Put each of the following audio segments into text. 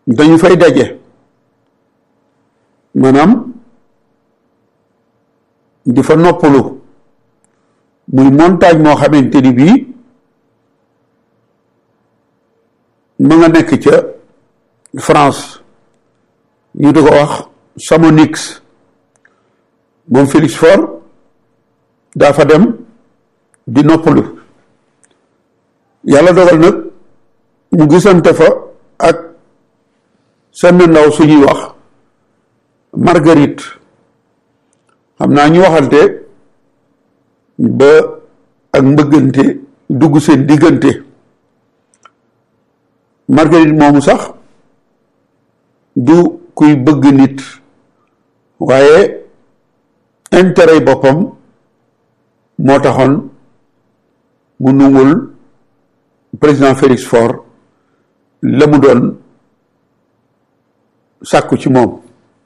dañu fay daje maanaam di fa noppalu muy montagne moo xamante ni bii ma nga nekk ca France ñu di ko wax Chamonix moom Félix Faure daa fa dem di noppalu yàlla dogal nag mu gisante fa ak seen ndaw suñuy wax Marguerite xam naa ñu waxante ba ak mbëggante dugg seen diggante Marguerite moomu sax du kuy bëgg nit waaye intérêt boppam moo taxoon mu nungul président Félix Faure la mu doon sàkku ci moom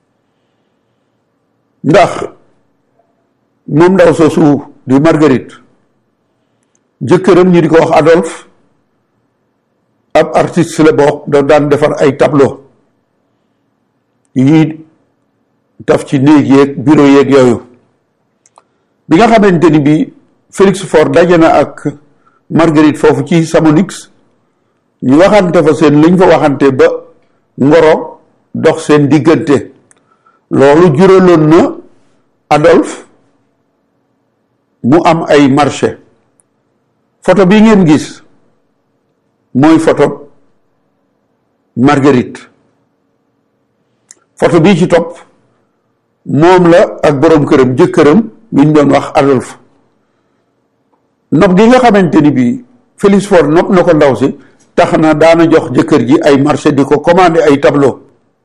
ndax moom ndaw soosu di Marguerite jëkkëram ñu di ko wax Adolphe ab artiste la boo da daan defar ay tableau yu ñuy taf ci néeg yeeg bureau yeeg yooyu bi nga xamante ni bi Félix Faure daje na ak Marguerite foofu ci Chamonix ñu waxante fa seen liñ fa waxante ba ngoro dox seen diggante loolu juraloon na Adolphe mu am ay marché photo bi ngeen gis mooy photo Marguerite photo bii ci topp moom la ak boroom këram jëkkëram bi ñu doon wax Adolphe nopp gi nga xamante ni bii Félix Faure nopp na ko ndaw si tax na daana jox jëkkër ji ay marché di ko commandé ay tableau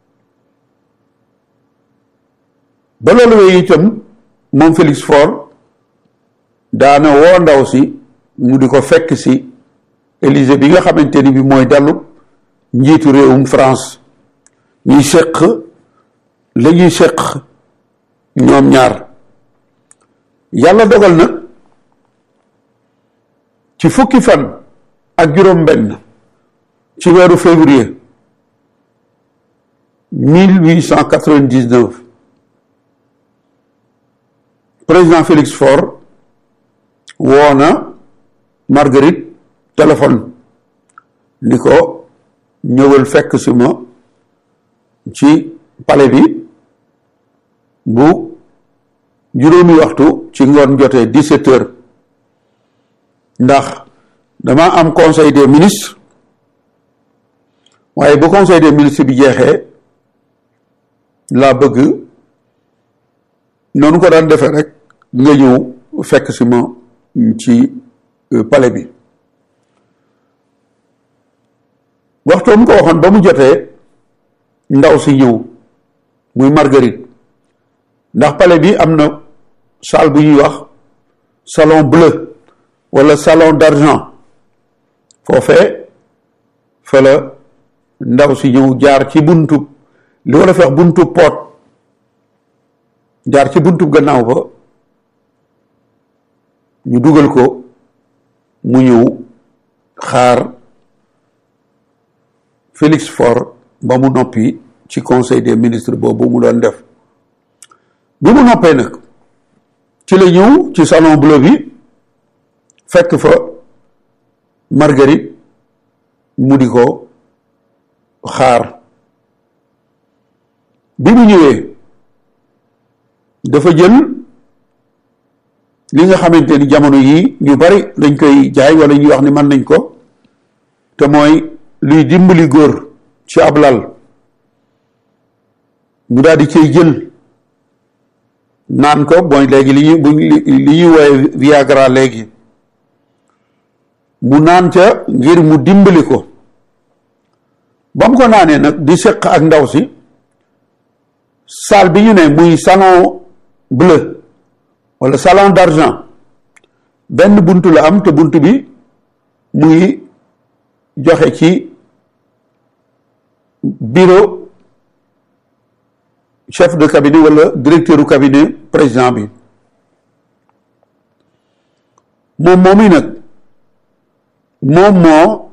ba loolu wee itam moom Félix Faure daana woo ndaw si mu di ko fekk si Élysée bi nga xamante ni bi mooy dallu njiitu réewum France ñuy séq la ñuy séq ñoom ñaar yàlla dogal nag ci fukki fan ak juróom benn ci weeru février mille huit cent quatre-vingt-dix-neuf président Félix Faure woo na Marguerite téléphone ni ko ñëwal fekk si ma ci palais bi bu juróomi waxtu ci ngoon jotee dix-sept heures ndax dama am conseil des ministres waaye bu conseil des ministres bi jeexee laa bëgg noonu ko daan defee rek nga ñëw fekk si ma ci palais bi waxtoom ko waxoon ba mu jotee ndaw si ñëw muy Marguerite ndax palais bi am na salle bu ñuy wax salon bleu wala salon d'argent foofee fa la ndaw si ñëw jaar ci buntu li wala fex buntu poot jaar ci buntu gannaaw ba ñu dugal ko mu ñëw xaar Félix Faure ba mu noppi ci conseil des ministres boobu mu doon def bi mu noppee nag ci la ñëw ci salon bleu bi fekk fa Marguerite mu di ko xaar bi mu ñëwee dafa jël li nga xamante ni jamono yii ñu bari dañ koy jaay wala ñuy wax ni mën nañ ko te mooy luy dimbali góor ci ab lal mu daal di cay jël naan ko mooy léegi li ñuy bu li ñuy wooye Viagra léegi mu naan ca ngir mu dimbali ko ba mu ko naanee nag di seq ak ndaw si salle bi ñu ne muy salon bleu wala salon d'argent benn buntu la am te buntu bi muy joxe ci bureau chef de cabinet wala directeur u cabinet président bi moom moom yi nag moom moo